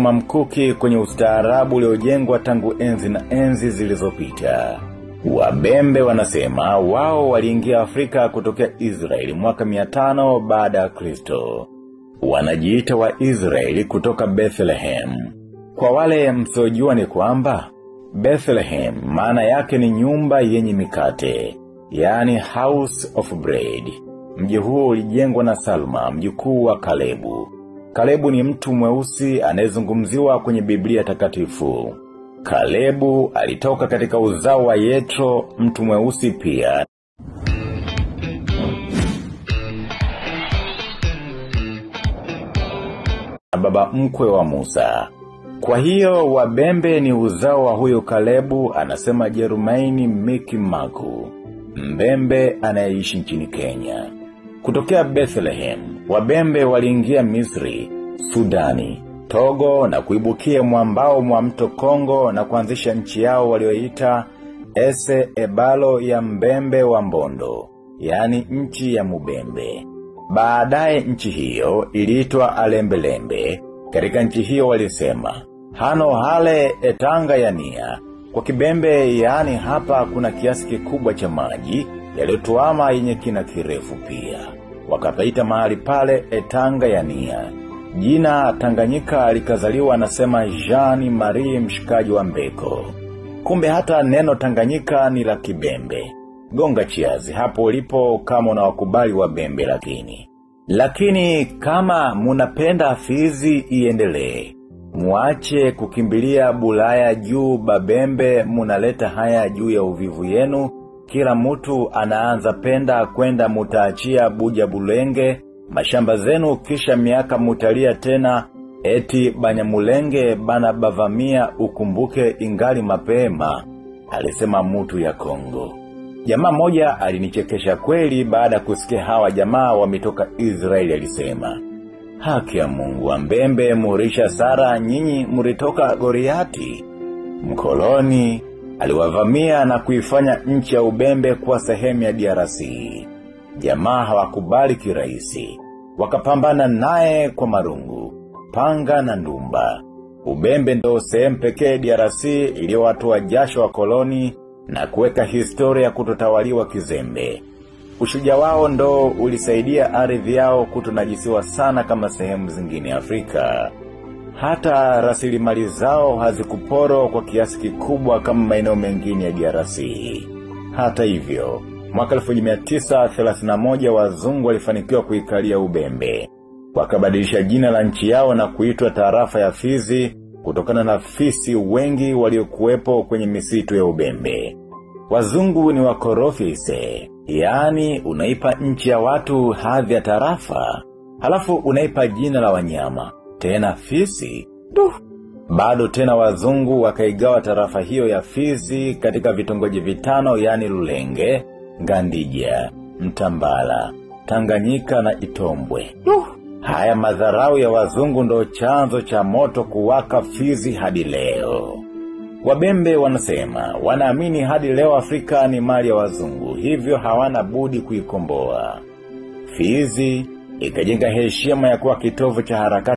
mamkuki kwenye ustaarabu uliojengwa tangu enzi na enzi zilizopita. Wabembe wanasema wao waliingia Afrika kutokea Israeli mwaka 500 baada ya Kristo. Wanajiita wa Israeli kutoka Bethlehem. Kwa wale msiojua ni kwamba Bethlehem maana yake ni nyumba yenye mikate, yani house of bread. Mji huo ulijengwa na Salma, mjukuu wa Kalebu. Kalebu ni mtu mweusi anayezungumziwa kwenye Biblia takatifu. Kalebu alitoka katika uzao wa Yetro, mtu mweusi pia. Na baba mkwe wa Musa. Kwa hiyo wabembe ni uzao wa huyo Kalebu anasema Jerumaini Miki Maku. Mbembe anayeishi nchini Kenya. Kutokea Bethlehem, wabembe waliingia Misri, Sudani, Togo na kuibukia mwambao mwa mto Kongo na kuanzisha nchi yao walioita Ese Ebalo ya Mbembe wa Mbondo, yani nchi ya Mubembe. Baadaye nchi hiyo iliitwa Alembelembe. Katika nchi hiyo walisema, hano hale etanga ya nia. Kwa kibembe yaani hapa kuna kiasi kikubwa cha maji yaliyotuama yenye kina kirefu pia. Wakapaita mahali pale etanga ya nia. Jina Tanganyika likazaliwa anasema Jean Marie mshikaji wa Mbeko. Kumbe hata neno Tanganyika ni la kibembe. Gonga chiazi hapo ulipo kama unawakubali wa bembe lakini. Lakini kama munapenda fizi iendelee. Muache kukimbilia bulaya juu babembe munaleta haya juu ya uvivu yenu. Kila mtu anaanza penda kwenda mutaachia buja bulenge. Mashamba zenu kisha miaka mutalia tena. Eti banyamulenge bana bavamia ukumbuke ingali mapema. Alisema mutu ya Kongo. Jamaa moja alinichekesha kweli baada kusikia hawa jamaa wametoka Israeli alisema. Haki ya mungu wa mbembe murisha sara nyinyi muritoka goriati. Mkoloni aliwavamia na kuifanya nchi ya ubembe kuwa sehemu ya DRC. Jamaa hawakubali kirahisi. Wakapambana naye kwa marungu, panga na ndumba. Ubembe ndo sehemu pekee DRC iliyowatoa jasho wa koloni na kuweka historia kutotawaliwa kizembe. Ushujaa wao ndo ulisaidia ardhi yao kutonajisiwa sana kama sehemu zingine Afrika. Hata rasilimali zao hazikuporo kwa kiasi kikubwa kama maeneo mengine ya DRC. Hata hivyo, mwaka 1931 wazungu walifanikiwa kuikalia ubembe. Wakabadilisha jina la nchi yao na kuitwa tarafa ya Fizi kutokana na fisi wengi waliokuwepo kwenye misitu ya ubembe. Wazungu ni wakorofi ise, yaani unaipa nchi ya watu hadhi ya tarafa, halafu unaipa jina la wanyama, tena fisi, duh. Bado tena wazungu wakaigawa tarafa hiyo ya fizi katika vitongoji vitano yaani lulenge, ngandija, mtambala, tanganyika na itombwe. Duh. Haya madharau ya wazungu ndo chanzo cha moto kuwaka fizi hadi leo. Wabembe wanasema, wanaamini hadi leo Afrika ni mali ya wazungu, hivyo hawana budi kuikomboa. Fizi ikajenga heshima ya kuwa kitovu cha harakati